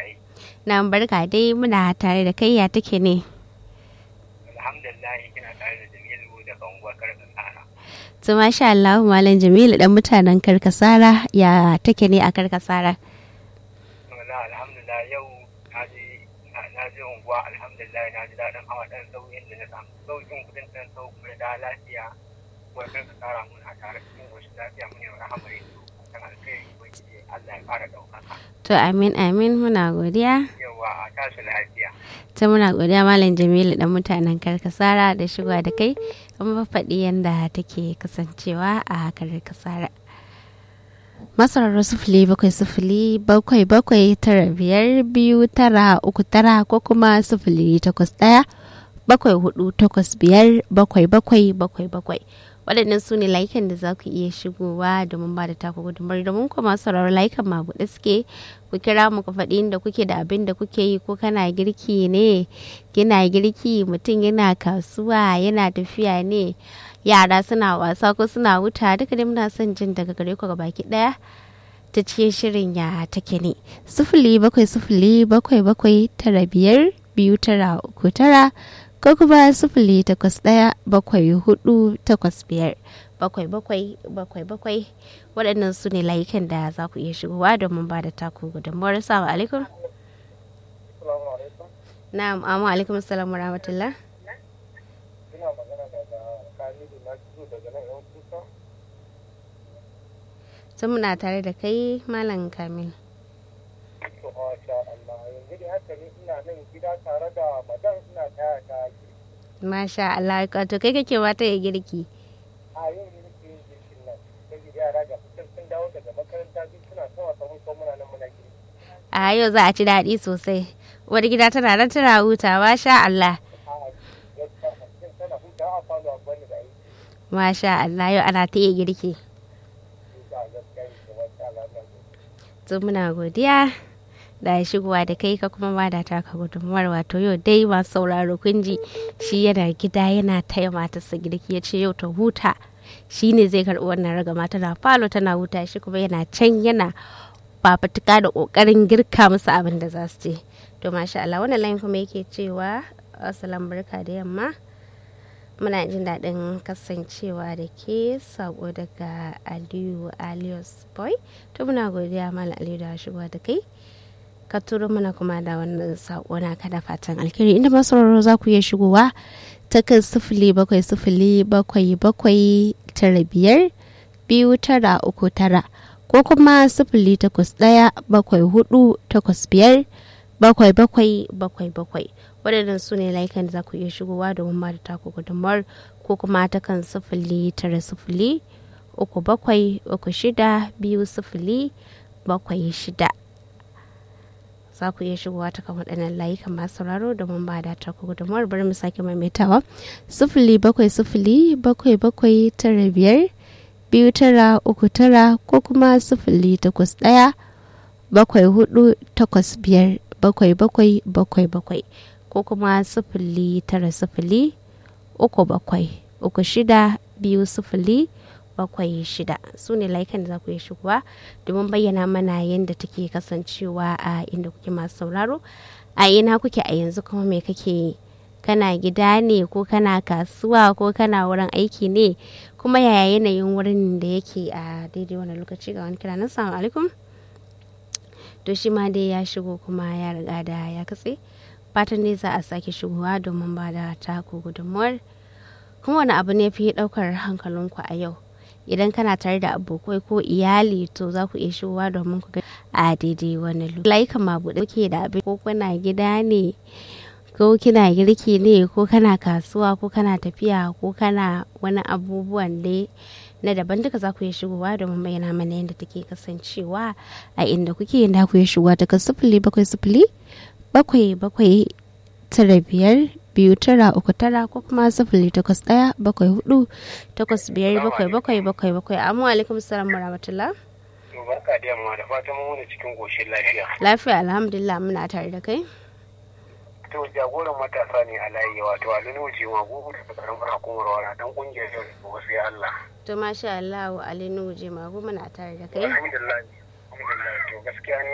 aiki. Na barka dai muna tare da kai ya take ne. Alhamdulillah kina tare da Jamilu da Kanguwa Karkasara. To masha Allah Malam Jamilu dan mutanen Karkasara ya take ne a Karkasara. Wala alhamdulillah yau na je na je unguwa alhamdulillah na ji daɗin hawa ɗan sauyin da na samu sauƙin kuɗin ɗan sau kuma da lafiya. Kuma Karkasara muna tare cikin goshin lafiya mun yi rahamar yanzu. Kan alkhairi ubangiji Allah ya ƙara ɗaukaka. To amin amin muna godiya. Yawa a tashi lafiya. Ta muna godiya Malam Jamilu dan mutanen Karkasara da shigowa da kai kuma faɗi yadda take kasancewa a Karkasara. Masarar sufuli bakwai sufuli bakwai bakwai tara biyar biyu tara uku tara ko kuma sufuli takwas ɗaya bakwai hudu takwas biyar bakwai bakwai bakwai bakwai waɗannan su ne layukan da za ku iya shigowa domin ba da taku gudunmar domin kuma sauraron layukan ma buɗe suke ku kira mu ku faɗi inda kuke da abin da kuke yi ko kana girki ne kina girki mutum yana kasuwa yana tafiya ne yara suna wasa ko suna wuta duka dai muna son jin daga gare ku baki ɗaya ta cikin shirin ya take ne sufuli bakwai sufuli bakwai bakwai tara biyar biyu tara uku tara ko kuma sifili takwas ɗaya bakwai hudu takwas biyar bakwai bakwai bakwai bakwai waɗannan su ne layukan da za ku iya shigowa domin ba da taku gudunmuwar salamu alaikum na'am amma alaikum salam wa rahmatullah Ina magana daga Kamilu na fito daga nan yan kusa. sun muna tare da kai malam kamil To masha Allah yanzu da haka ne ina nan gida tare da madan ina taya ta masha Allah to kai kake wata ya girki a yau ne nake yin girkin nan saboda yara ga fitar sun dawo daga makaranta duk suna ta wasa mun ko muna nan muna girki. a yau za a ci daɗi sosai wani gida tana nan tana hutawa sha Allah A gaskiya mutum tana hutawa a falo a gwani da aiki. masha Allah yau ana ta iya girki Ga gaskiya ne da wata alamar. to muna godiya da shigowa da kai ka kuma ba da taka gudunmuwar wato yau dai masu sauraro kun ji shi yana gida yana taya matarsa girki ya ce yau ta huta shi ne zai karɓi wannan ragama tana falo tana huta shi kuma yana can yana fafutuka da ƙoƙarin girka musu abin da za su ce to masha Allah wannan layin kuma yake cewa asalan barka da yamma muna jin daɗin kasancewa da ke sako daga aliyu alius boy to muna godiya malam aliyu da shigowa da kai ka turo mana kuma da wannan sako na kada fatan alkhairi inda masu sauraro za ku iya shigowa ta kan sifili bakwai sifili bakwai bakwai tara biyar biyu tara uku tara ko kuma sifili takwas ɗaya bakwai hudu takwas biyar bakwai bakwai bakwai bakwai waɗannan su ne layukan da za ku iya shigowa domin ba da taku gudunmawar ko kuma ta kan sifili tara sifili uku bakwai uku shida biyu sifili bakwai shida za ku iya shigowa ta kan waɗannan layukan masu sauraro domin ba da taku gudunmawar bari mu sake maimaitawa sifili bakwai sifili bakwai bakwai tara biyar biyu tara uku tara ko kuma sifili takwas ɗaya bakwai hudu takwas biyar bakwai bakwai bakwai bakwai ko kuma sifili tara sifili uku bakwai uku shida biyu sifili bakwai shida su ne layukan da za ku yi shigowa domin bayyana mana yadda take kasancewa a inda kuke masu sauraro a ina kuke a yanzu kuma me kake yi kana gida ne ko kana kasuwa ko kana wurin aiki ne kuma yaya yanayin wurin da yake a daidai wani lokaci ga wani kira na salamu alaikum to shi ma dai ya shigo kuma ya riga da ya katse fatan ne za a sake shigowa domin ba da taku gudunmuwar kuma wani abu ne fi daukar hankalinku a yau idan kana tare da abokai ko iyali to za ku iya shigowa domin ku ga a daidai wani lokaci layukan mabuɗe ke da abin ko kuna gida ne ko kina girki ne ko kana kasuwa ko kana tafiya ko kana wani abubuwan dai na daban duka za ku iya shigowa domin bayyana mana yadda take kasancewa a inda kuke yadda ku iya shigowa daga sifili bakwai sifili bakwai bakwai tara biyar biyu tara uku tara ko kuma sifili takwas ɗaya bakwai hudu takwas biyar bakwai bakwai bakwai bakwai amma alaikum salam wa rahmatullah To barka da yamma da fatan mun wani cikin goshin lafiya. lafiya alhamdulillah muna tare da kai To jagoran matasa ne a layi wato Alinu Wuce Magugu da karamar hukumar wara dan kungiyar yau da wasu ya Allah. to masha Allah wa alinu je magu muna tare da kai Alhamdulillah. Alhamdulillah to gaskiya ni